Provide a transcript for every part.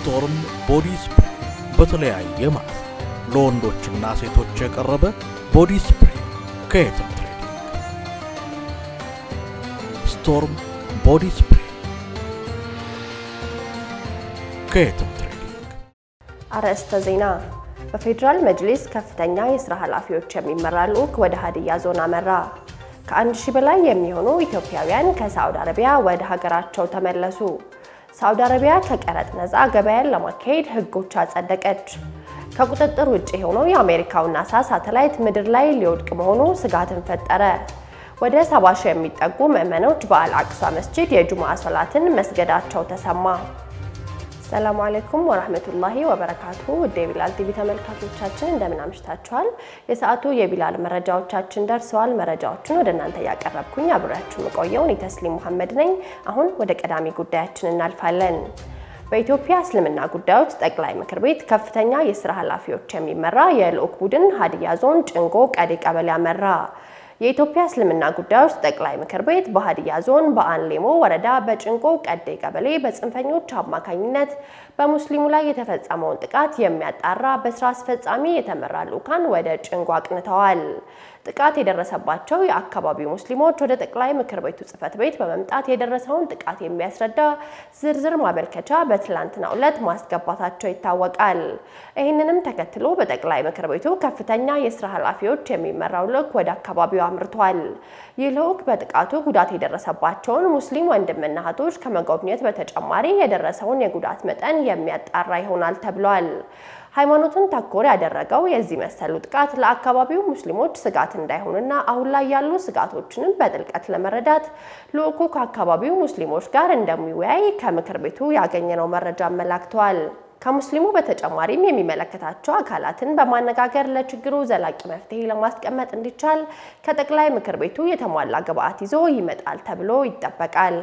ስቶርም ቦዲ ስፕሬይ በተለያየ ማለት ለወንዶችና ሴቶች የቀረበ ቦዲ ስፕሬይ ከየትም ትሬዲንግ። ስቶርም ቦዲ ስፕሬይ ከየትም ትሬዲንግ። አርዕስተ ዜና። በፌዴራል መጅሊስ ከፍተኛ የስራ ኃላፊዎች የሚመራ ልዑክ ወደ ሀዲያ ዞን አመራ። ከአንድ ሺህ በላይ የሚሆኑ ኢትዮጵያውያን ከሳዑዲ አረቢያ ወደ ሀገራቸው ተመለሱ። ሳዑዲ አረቢያ ከቀረጥ ነፃ ገበያን ለማካሄድ ህጎች አጸደቀች። ከቁጥጥር ውጭ የሆነው የአሜሪካው ናሳ ሳተላይት ምድር ላይ ሊወድቅ መሆኑ ስጋትን ፈጠረ። ወደ ሰባ ሺህ የሚጠጉ ምዕመኖች በአል አቅሷ መስጂድ የጁምዓ ሶላትን መስገዳቸው ተሰማ። ሰላሙ አለይኩም ወራህመቱላሂ ወበረካቱ። ውድ የቢላል ቲቪ ተመልካቾቻችን እንደምን አምሽታችኋል? የሰዓቱ የቢላል መረጃዎቻችን ደርሰዋል። መረጃዎቹን ወደ እናንተ እያቀረብኩኝ አብሬያችሁ የምቆየው እኔ ተስሊም መሐመድ ነኝ። አሁን ወደ ቀዳሚ ጉዳያችን እናልፋለን። በኢትዮጵያ እስልምና ጉዳዮች ጠቅላይ ምክር ቤት ከፍተኛ የስራ ኃላፊዎች የሚመራ የልዑክ ቡድን ሀዲያ ዞን ጭንጎ ቀዴ ቀበሌ አመራ። የኢትዮጵያ እስልምና ጉዳዮች ጠቅላይ ምክር ቤት በሀዲያ ዞን በአንሌሞ ወረዳ በጭንቆ ቀዴ ቀበሌ በጽንፈኞች አማካኝነት በሙስሊሙ ላይ የተፈጸመውን ጥቃት የሚያጣራ በስራ አስፈጻሚ የተመራ ልዑካን ወደ ጭንጎ አቅንተዋል። ጥቃት የደረሰባቸው የአካባቢው ሙስሊሞች ወደ ጠቅላይ ምክር ቤቱ ጽሕፈት ቤት በመምጣት የደረሰውን ጥቃት የሚያስረዳ ዝርዝር ማመልከቻ በትላንትናው ዕለት ማስገባታቸው ይታወቃል። ይህንንም ተከትሎ በጠቅላይ ምክር ቤቱ ከፍተኛ የስራ ኃላፊዎች የሚመራው ልዑክ ወደ አካባቢው አምርቷል። ይህ ልዑክ በጥቃቱ ጉዳት የደረሰባቸውን ሙስሊም ወንድምና እህቶች ከመጎብኘት በተጨማሪ የደረሰውን የጉዳት መጠን የሚያጣራ ይሆናል ተብሏል። ሃይማኖቱን ተኮር ያደረገው የዚህ መሰሉ ጥቃት ለአካባቢው ሙስሊሞች ስጋት እንዳይሆንና አሁን ላይ ያሉ ስጋቶችንም በጥልቀት ለመረዳት ልዑኩ ከአካባቢው ሙስሊሞች ጋር እንደሚወያይ ከምክር ቤቱ ያገኘነው መረጃ አመላክተዋል። ከሙስሊሙ በተጨማሪም የሚመለከታቸው አካላትን በማነጋገር ለችግሩ ዘላቂ መፍትሄ ለማስቀመጥ እንዲቻል ከጠቅላይ ምክር ቤቱ የተሟላ ግብዓት ይዞ ይመጣል ተብሎ ይጠበቃል።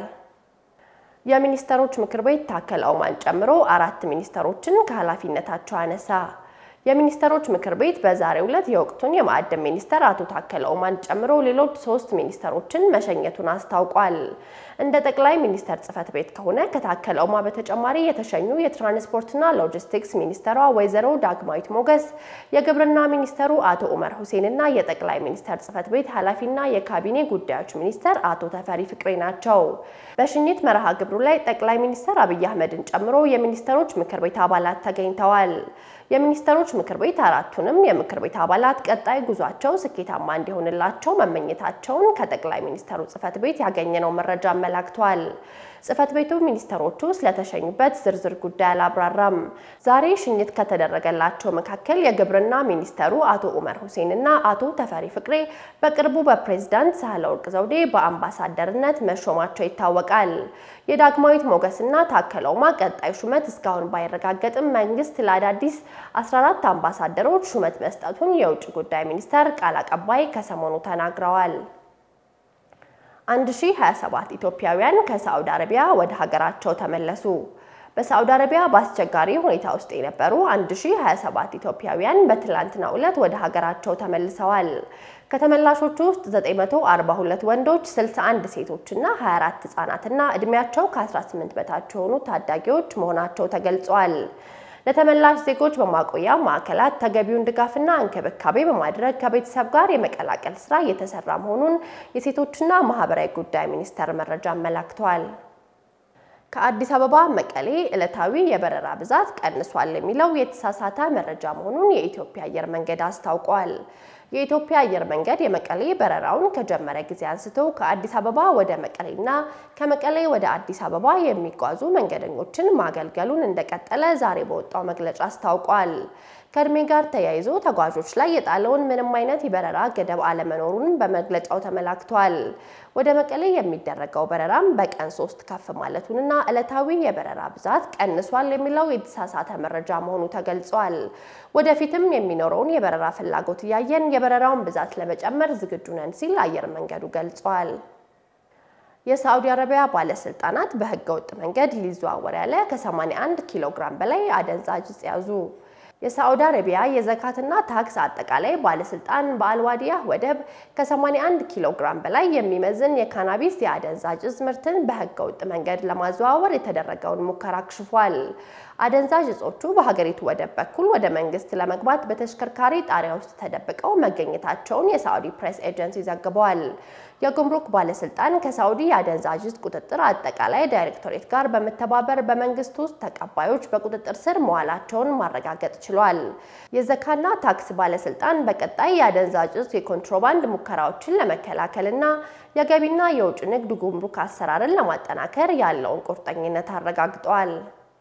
የሚኒስተሮች ምክር ቤት ታከለ ኡማን ጨምሮ አራት ሚኒስተሮችን ከኃላፊነታቸው አነሳ። የሚኒስተሮች ምክር ቤት በዛሬው ዕለት የወቅቱን የማዕድን ሚኒስተር አቶ ታከለ ኡማን ጨምሮ ሌሎች ሶስት ሚኒስተሮችን መሸኘቱን አስታውቋል። እንደ ጠቅላይ ሚኒስተር ጽሕፈት ቤት ከሆነ ከታከለ ኡማ በተጨማሪ የተሸኙ የትራንስፖርትና ሎጂስቲክስ ሚኒስተሯ ወይዘሮ ዳግማዊት ሞገስ፣ የግብርና ሚኒስተሩ አቶ ኡመር ሁሴንና የጠቅላይ ሚኒስተር ጽሕፈት ቤት ኃላፊና የካቢኔ ጉዳዮች ሚኒስተር አቶ ተፈሪ ፍቅሬ ናቸው። በሽኝት መርሃ ግብሩ ላይ ጠቅላይ ሚኒስተር አብይ አህመድን ጨምሮ የሚኒስተሮች ምክር ቤት አባላት ተገኝተዋል። የሚኒስተሮች ምክር ቤት አራቱንም የምክር ቤት አባላት ቀጣይ ጉዟቸው ስኬታማ እንዲሆንላቸው መመኘታቸውን ከጠቅላይ ሚኒስተሩ ጽሕፈት ቤት ያገኘነው መረጃ አመላክቷል። ጽሕፈት ቤቱ ሚኒስተሮቹ ስለተሸኙበት ዝርዝር ጉዳይ አላብራራም። ዛሬ ሽኝት ከተደረገላቸው መካከል የግብርና ሚኒስተሩ አቶ ኡመር ሁሴን እና አቶ ተፈሪ ፍቅሬ በቅርቡ በፕሬዝዳንት ሳህለወርቅ ዘውዴ በአምባሳደርነት መሾማቸው ይታወቃል። የዳግማዊት ሞገስና ታከለ ኡማ ቀጣይ ሹመት እስካሁን ባይረጋገጥም መንግስት ለአዳዲስ 14 አምባሳደሮች ሹመት መስጠቱን የውጭ ጉዳይ ሚኒስቴር ቃል አቀባይ ከሰሞኑ ተናግረዋል። 1027 ኢትዮጵያውያን ከሳዑዲ አረቢያ ወደ ሀገራቸው ተመለሱ። በሳዑዲ አረቢያ በአስቸጋሪ ሁኔታ ውስጥ የነበሩ 1027 ኢትዮጵያውያን በትላንትናው ዕለት ወደ ሀገራቸው ተመልሰዋል። ከተመላሾቹ ውስጥ 942 ወንዶች፣ 61 ሴቶችና 24 ህጻናትና እድሜያቸው ከ18 በታች የሆኑ ታዳጊዎች መሆናቸው ተገልጿል። ለተመላሽ ዜጎች በማቆያ ማዕከላት ተገቢውን ድጋፍና እንክብካቤ በማድረግ ከቤተሰብ ጋር የመቀላቀል ስራ እየተሰራ መሆኑን የሴቶችና ማህበራዊ ጉዳይ ሚኒስቴር መረጃ አመላክቷል። ከአዲስ አበባ መቀሌ ዕለታዊ የበረራ ብዛት ቀንሷል የሚለው የተሳሳተ መረጃ መሆኑን የኢትዮጵያ አየር መንገድ አስታውቋል። የኢትዮጵያ አየር መንገድ የመቀሌ በረራውን ከጀመረ ጊዜ አንስቶ ከአዲስ አበባ ወደ መቀሌና ከመቀሌ ወደ አዲስ አበባ የሚጓዙ መንገደኞችን ማገልገሉን እንደቀጠለ ዛሬ በወጣው መግለጫ አስታውቋል። ከእድሜ ጋር ተያይዞ ተጓዦች ላይ የጣለውን ምንም አይነት የበረራ ገደብ አለመኖሩን በመግለጫው ተመላክቷል። ወደ መቀሌ የሚደረገው በረራም በቀን ሶስት ከፍ ማለቱንና ዕለታዊ የበረራ ብዛት ቀንሷል የሚለው የተሳሳተ መረጃ መሆኑ ተገልጿል። ወደፊትም የሚኖረውን የበረራ ፍላጎት እያየን የበረራውን ብዛት ለመጨመር ዝግጁ ነን ሲል አየር መንገዱ ገልጿል። የሳዑዲ አረቢያ ባለስልጣናት በህገ ወጥ መንገድ ሊዘዋወር ያለ ከ81 ኪሎ ግራም በላይ አደንዛዥ እጽ ያዙ። የሳዑዲ አረቢያ የዘካትና ታክስ አጠቃላይ ባለስልጣን በአልዋዲያህ ወደብ ከ81 ኪሎ ግራም በላይ የሚመዝን የካናቢስ የአደንዛዥ እጽ ምርትን በህገ ወጥ መንገድ ለማዘዋወር የተደረገውን ሙከራ አክሽፏል። አደንዛዥ እጾቹ በሀገሪቱ ወደብ በኩል ወደ መንግስት ለመግባት በተሽከርካሪ ጣሪያ ውስጥ ተደብቀው መገኘታቸውን የሳዑዲ ፕሬስ ኤጀንሲ ዘግቧል። የጉምሩክ ባለስልጣን ከሳዑዲ የአደንዛዥ እጽ ቁጥጥር አጠቃላይ ዳይሬክቶሬት ጋር በመተባበር በመንግስት ውስጥ ተቀባዮች በቁጥጥር ስር መዋላቸውን ማረጋገጥ ችሏል። የዘካና ታክስ ባለስልጣን በቀጣይ የአደንዛዥ እጽ የኮንትሮባንድ ሙከራዎችን ለመከላከልና የገቢና የውጭ ንግድ ጉምሩክ አሰራርን ለማጠናከር ያለውን ቁርጠኝነት አረጋግጧል።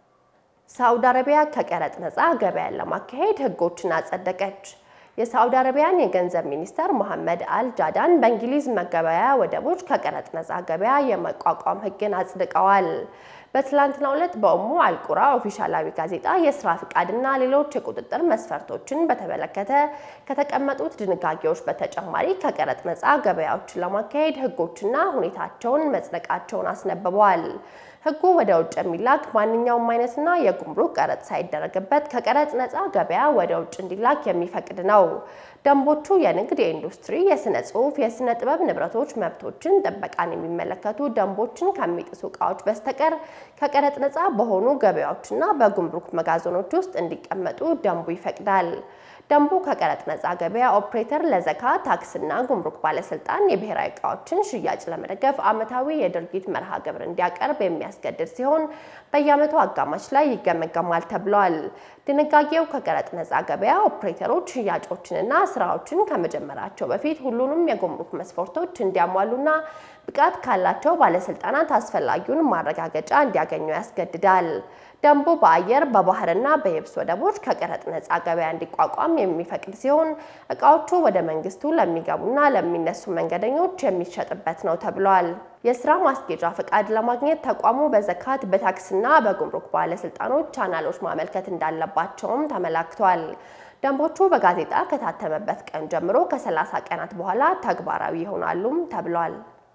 ሳዑዲ አረቢያ ከቀረጥ ነፃ ገበያን ለማካሄድ ህጎችን አጸደቀች። የሳዑዲ አረቢያን የገንዘብ ሚኒስተር መሐመድ አል ጃዳን በእንግሊዝ መገበያያ ወደቦች ከቀረጥ ነፃ ገበያ የመቋቋም ህግን አጽድቀዋል። በትላንትናው ዕለት በኡሙ አልቁራ ኦፊሻላዊ ጋዜጣ የስራ ፍቃድና ሌሎች የቁጥጥር መስፈርቶችን በተመለከተ ከተቀመጡት ድንጋጌዎች በተጨማሪ ከቀረጥ ነፃ ገበያዎችን ለማካሄድ ህጎችና ሁኔታቸውን መጽደቃቸውን አስነብበዋል። ህጉ ወደ ውጭ የሚላክ ማንኛውም አይነትና የጉምሩክ ቀረጥ ሳይደረግበት ከቀረጥ ነፃ ገበያ ወደ ውጭ እንዲላክ የሚፈቅድ ነው። ደንቦቹ የንግድ፣ የኢንዱስትሪ፣ የስነ ጽሁፍ፣ የስነ ጥበብ ንብረቶች መብቶችን ጥበቃን የሚመለከቱ ደንቦችን ከሚጥሱ እቃዎች በስተቀር ከቀረጥ ነፃ በሆኑ ገበያዎችና በጉምሩክ መጋዘኖች ውስጥ እንዲቀመጡ ደንቡ ይፈቅዳል። ደንቡ ከቀረጥ ነፃ ገበያ ኦፕሬተር ለዘካ ታክስና ጉምሩክ ባለስልጣን የብሔራዊ እቃዎችን ሽያጭ ለመደገፍ ዓመታዊ የድርጊት መርሃ ግብር እንዲያቀርብ የሚያስገድድ ሲሆን በየዓመቱ አጋማሽ ላይ ይገመገማል ተብሏል። ድንጋጌው ከቀረጥ ነፃ ገበያ ኦፕሬተሮች ሽያጮችንና ስራዎችን ከመጀመራቸው በፊት ሁሉንም የጉምሩክ መስፈርቶች እንዲያሟሉና ብቃት ካላቸው ባለስልጣናት አስፈላጊውን ማረጋገጫ እንዲያገኙ ያስገድዳል። ደንቡ በአየር በባህርና በየብስ ወደቦች ከቀረጥ ነፃ ገበያ እንዲቋቋም የሚፈቅድ ሲሆን እቃዎቹ ወደ መንግስቱ ለሚገቡና ለሚነሱ መንገደኞች የሚሸጥበት ነው ተብሏል። የስራ ማስጌጫ ፈቃድ ለማግኘት ተቋሙ በዘካት በታክስና በጉምሩክ ባለስልጣኖች ቻናሎች ማመልከት እንዳለባቸውም ተመላክቷል። ደንቦቹ በጋዜጣ ከታተመበት ቀን ጀምሮ ከ30 ቀናት በኋላ ተግባራዊ ይሆናሉም ተብሏል።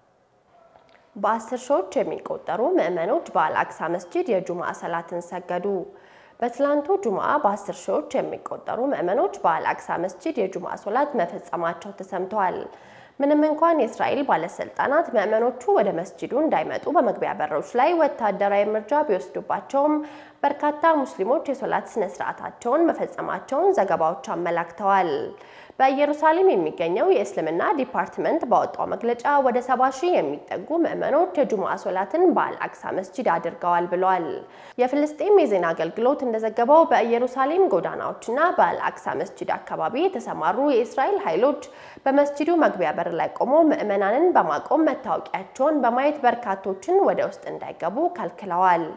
በአስር ሺዎች የሚቆጠሩ ምዕመኖች በአልአቅሳ መስጂድ የጁምዓ ሰላትን ሰገዱ። በትላንቱ ጁምዓ በአስር ሺዎች የሚቆጠሩ ምዕመኖች በአልአቅሳ መስጂድ የጁምዓ ሶላት መፈጸማቸው ተሰምተዋል። ምንም እንኳን የእስራኤል ባለስልጣናት ምዕመኖቹ ወደ መስጂዱ እንዳይመጡ በመግቢያ በሮች ላይ ወታደራዊ እርምጃ ቢወስዱባቸውም በርካታ ሙስሊሞች የሶላት ስነ ስርዓታቸውን መፈጸማቸውን ዘገባዎች አመላክተዋል። በኢየሩሳሌም የሚገኘው የእስልምና ዲፓርትመንት ባወጣው መግለጫ ወደ ሰባ ሺህ የሚጠጉ ምዕመኖች የጁምዓ ሶላትን በአልአቅሳ መስጂድ አድርገዋል ብሏል። የፍልስጤም የዜና አገልግሎት እንደዘገበው በኢየሩሳሌም ጎዳናዎችና በአልአቅሳ መስጂድ አካባቢ የተሰማሩ የእስራኤል ኃይሎች በመስጂዱ መግቢያ በር ላይ ቆመው ምዕመናንን በማቆም መታወቂያቸውን በማየት በርካቶችን ወደ ውስጥ እንዳይገቡ ከልክለዋል።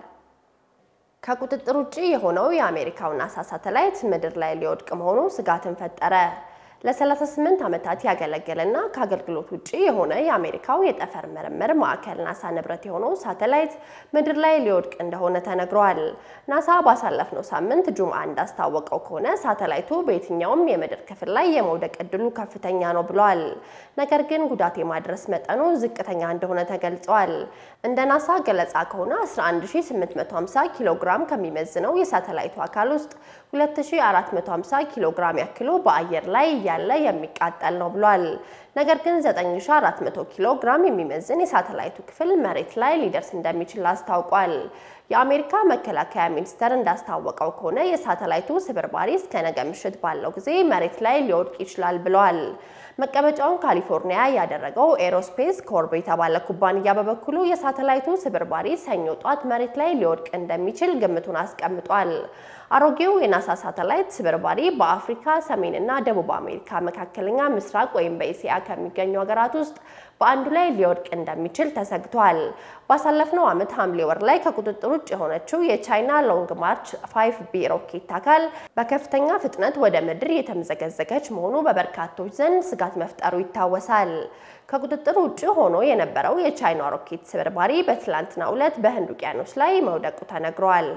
ከቁጥጥር ውጭ የሆነው የአሜሪካው ናሳ ሳተላይት ምድር ላይ ሊወድቅ መሆኑ ስጋትን ፈጠረ። ለ38 ዓመታት ያገለገለና ከአገልግሎት ውጭ የሆነ የአሜሪካው የጠፈር ምርምር ማዕከል ናሳ ንብረት የሆነው ሳተላይት ምድር ላይ ሊወድቅ እንደሆነ ተነግሯል። ናሳ ባሳለፍነው ሳምንት ጁምዓ እንዳስታወቀው ከሆነ ሳተላይቱ በየትኛውም የምድር ክፍል ላይ የመውደቅ እድሉ ከፍተኛ ነው ብሏል። ነገር ግን ጉዳት የማድረስ መጠኑ ዝቅተኛ እንደሆነ ተገልጿል። እንደ ናሳ ገለጻ ከሆነ 11850 ኪሎ ግራም ከሚመዝነው የሳተላይቱ አካል ውስጥ 2450 ኪሎ ግራም ያክሉ በአየር ላይ እያለ የሚቃጠል ነው ብሏል። ነገር ግን 9400 ኪሎ ግራም የሚመዝን የሳተላይቱ ክፍል መሬት ላይ ሊደርስ እንደሚችል አስታውቋል። የአሜሪካ መከላከያ ሚኒስቴር እንዳስታወቀው ከሆነ የሳተላይቱ ስብርባሪ እስከ ነገ ምሽት ባለው ጊዜ መሬት ላይ ሊወድቅ ይችላል ብለዋል። መቀመጫውን ካሊፎርኒያ ያደረገው ኤሮስፔስ ኮርብ የተባለ ኩባንያ በበኩሉ የሳተላይቱ ስብርባሪ ሰኞ ጧት መሬት ላይ ሊወድቅ እንደሚችል ግምቱን አስቀምጧል። አሮጌው የናሳ ሳተላይት ስብርባሪ በአፍሪካ፣ ሰሜንና ደቡብ አሜሪካ፣ መካከለኛ ምስራቅ ወይም በእስያ ከሚገኙ ሀገራት ውስጥ በአንዱ ላይ ሊወድቅ እንደሚችል ተሰግቷል። ባሳለፍነው ዓመት ሐምሌ ወር ላይ ከቁጥጥር ውጭ የሆነችው የቻይና ሎንግ ማርች 5 ቢ ሮኬት አካል በከፍተኛ ፍጥነት ወደ ምድር የተምዘገዘገች መሆኑ በበርካቶች ዘንድ ስጋት መፍጠሩ ይታወሳል። ከቁጥጥር ውጭ ሆኖ የነበረው የቻይና ሮኬት ስብርባሪ በትላንትናው ዕለት በህንድ ውቅያኖስ ላይ መውደቁ ተነግሯል።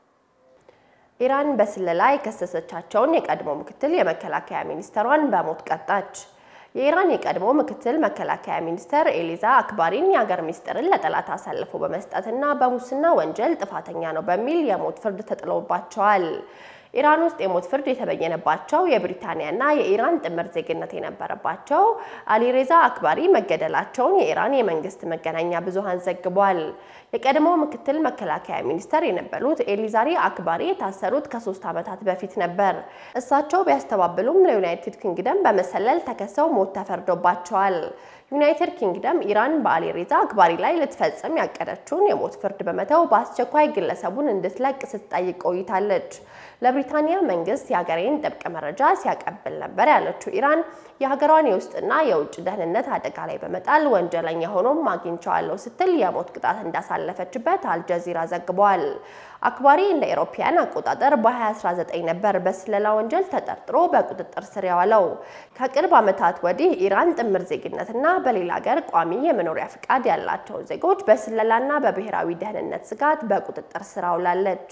ኢራን በስለላ የከሰሰቻቸውን የቀድሞ ምክትል የመከላከያ ሚኒስተሯን በሞት ቀጣች። የኢራን የቀድሞ ምክትል መከላከያ ሚኒስተር ኤሊዛ አክባሪን የአገር ሚስጥርን ለጠላት አሳልፎ በመስጠትና በሙስና ወንጀል ጥፋተኛ ነው በሚል የሞት ፍርድ ተጥሎባቸዋል። ኢራን ውስጥ የሞት ፍርድ የተበየነባቸው የብሪታንያና የኢራን ጥምር ዜግነት የነበረባቸው አሊሬዛ አክባሪ መገደላቸውን የኢራን የመንግስት መገናኛ ብዙሃን ዘግቧል። የቀድሞው ምክትል መከላከያ ሚኒስተር የነበሩት ኤሊዛሪ አክባሪ የታሰሩት ከሶስት ዓመታት በፊት ነበር። እሳቸው ቢያስተባብሉም ለዩናይትድ ኪንግደም በመሰለል ተከሰው ሞት ተፈርዶባቸዋል። ዩናይትድ ኪንግደም ኢራን በአሊሬዛ አክባሪ ላይ ልትፈጽም ያቀደችውን የሞት ፍርድ በመተው በአስቸኳይ ግለሰቡን እንድትለቅ ስትጠይቅ ቆይታለች። ለብሪታንያ መንግስት የሀገሬን ጥብቅ መረጃ ሲያቀብል ነበር ያለችው ኢራን የሀገሯን የውስጥና የውጭ ደህንነት አደጋ ላይ በመጣል ወንጀለኛ ሆኖም አግኝቸዋለሁ ስትል የሞት ቅጣት እንዳሳለፈችበት አልጀዚራ ዘግቧል። አክባሪ እንደ አውሮፓውያን አቆጣጠር በ2019 ነበር በስለላ ወንጀል ተጠርጥሮ በቁጥጥር ስር የዋለው። ከቅርብ ዓመታት ወዲህ ኢራን ጥምር ዜግነትና በሌላ ሀገር ቋሚ የመኖሪያ ፍቃድ ያላቸውን ዜጎች በስለላና በብሔራዊ ደህንነት ስጋት በቁጥጥር ስር አውላለች።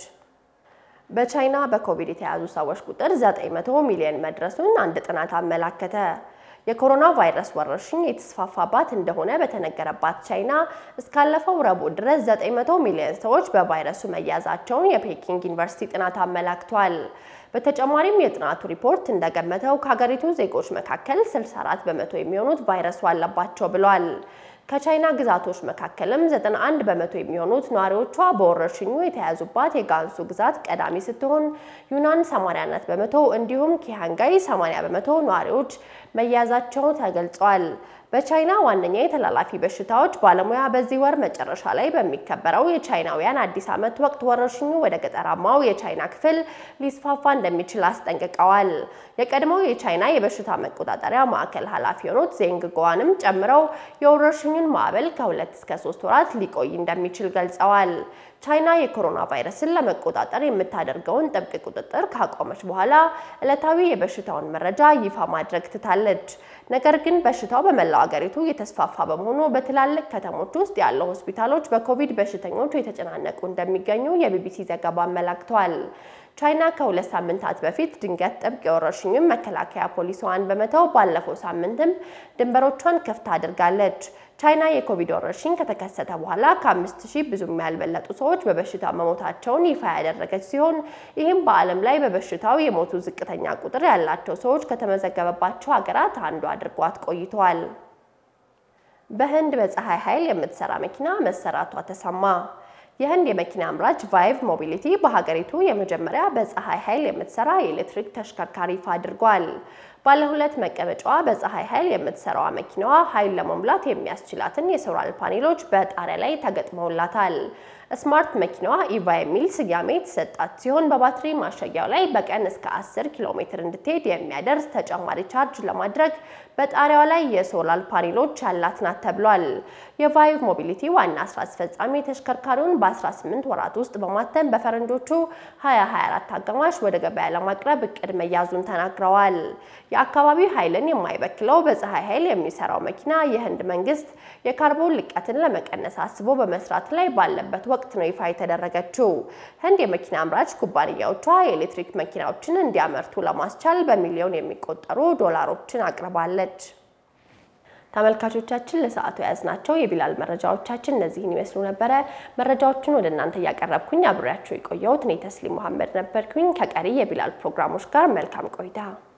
በቻይና በኮቪድ የተያዙ ሰዎች ቁጥር 900 ሚሊዮን መድረሱን አንድ ጥናት አመላከተ። የኮሮና ቫይረስ ወረርሽኝ የተስፋፋባት እንደሆነ በተነገረባት ቻይና እስካለፈው ረቡዕ ድረስ 900 ሚሊዮን ሰዎች በቫይረሱ መያዛቸውን የፔኪንግ ዩኒቨርሲቲ ጥናት አመላክቷል። በተጨማሪም የጥናቱ ሪፖርት እንደገመተው ከሀገሪቱ ዜጎች መካከል 64 በመቶ የሚሆኑት ቫይረሱ አለባቸው ብሏል። ከቻይና ግዛቶች መካከልም 91 በመቶ የሚሆኑት ነዋሪዎቿ በወረርሽኙ የተያዙባት የጋንሱ ግዛት ቀዳሚ ስትሆን ዩናን 84 በመቶ እንዲሁም ኪሃንጋይ 80 በመቶ ነዋሪዎች መያዛቸው ተገልጿል። በቻይና ዋነኛ የተላላፊ በሽታዎች ባለሙያ በዚህ ወር መጨረሻ ላይ በሚከበረው የቻይናውያን አዲስ ዓመት ወቅት ወረርሽኙ ወደ ገጠራማው የቻይና ክፍል ሊስፋፋ እንደሚችል አስጠንቅቀዋል። የቀድሞው የቻይና የበሽታ መቆጣጠሪያ ማዕከል ኃላፊ የሆኑት ዜንግ ጎዋንም ጨምረው የወረርሽኙን ማዕበል ከሁለት እስከ ሶስት ወራት ሊቆይ እንደሚችል ገልጸዋል። ቻይና የኮሮና ቫይረስን ለመቆጣጠር የምታደርገውን ጥብቅ ቁጥጥር ካቆመች በኋላ ዕለታዊ የበሽታውን መረጃ ይፋ ማድረግ ትታለች። ነገር ግን በሽታው በመላው አገሪቱ የተስፋፋ በመሆኑ በትላልቅ ከተሞች ውስጥ ያሉ ሆስፒታሎች በኮቪድ በሽተኞች የተጨናነቁ እንደሚገኙ የቢቢሲ ዘገባ አመላክቷል። ቻይና ከሁለት ሳምንታት በፊት ድንገት ጥብቅ የወረርሽኙን መከላከያ ፖሊሲዋን በመተው ባለፈው ሳምንትም ድንበሮቿን ክፍት አድርጋለች። ቻይና የኮቪድ ወረርሽኝ ከተከሰተ በኋላ ከአምስት ሺህ ብዙም ያልበለጡ ሰዎች በበሽታ መሞታቸውን ይፋ ያደረገች ሲሆን ይህም በዓለም ላይ በበሽታው የሞቱ ዝቅተኛ ቁጥር ያላቸው ሰዎች ከተመዘገበባቸው ሀገራት አንዱ አድርጓት ቆይተዋል። በህንድ በፀሐይ ኃይል የምትሰራ መኪና መሰራቷ ተሰማ። የህንድ የመኪና አምራች ቫይቭ ሞቢሊቲ በሀገሪቱ የመጀመሪያ በፀሐይ ኃይል የምትሰራ የኤሌክትሪክ ተሽከርካሪ ይፋ አድርጓል። ባለ ሁለት መቀመጫዋ በፀሐይ ኃይል የምትሰራዋ መኪናዋ ኃይል ለመሙላት የሚያስችላትን የሶላር ፓኔሎች በጣሪያ ላይ ተገጥመውላታል። ስማርት መኪናዋ ኢቫ የሚል ስያሜ የተሰጣት ሲሆን በባትሪ ማሸጊያው ላይ በቀን እስከ 10 ኪሎ ሜትር እንድትሄድ የሚያደርስ ተጨማሪ ቻርጅ ለማድረግ በጣሪያዋ ላይ የሶላር ፓኔሎች ያላት ናት ተብሏል። የቫይቭ ሞቢሊቲ ዋና ስራ አስፈጻሚ ተሽከርካሪውን በ18 ወራት ውስጥ በማተም በፈረንጆቹ 2024 አጋማሽ ወደ ገበያ ለማቅረብ እቅድ መያዙን ተናግረዋል። የአካባቢ ኃይልን የማይበክለው በፀሐይ ኃይል የሚሰራው መኪና የህንድ መንግስት የካርቦን ልቀትን ለመቀነስ አስቦ በመስራት ላይ ባለበት ወቅት ነው ይፋ የተደረገችው። ህንድ የመኪና አምራች ኩባንያዎቿ የኤሌክትሪክ መኪናዎችን እንዲያመርቱ ለማስቻል በሚሊዮን የሚቆጠሩ ዶላሮችን አቅርባለች። ተመልካቾቻችን ለሰዓቱ የያዝናቸው የቢላል መረጃዎቻችን እነዚህን ይመስሉ ነበረ። መረጃዎቹን ወደ እናንተ እያቀረብኩኝ አብሬያቸው የቆየሁት እኔ ተስሊም መሐመድ ነበርኩኝ። ከቀሪ የቢላል ፕሮግራሞች ጋር መልካም ቆይታ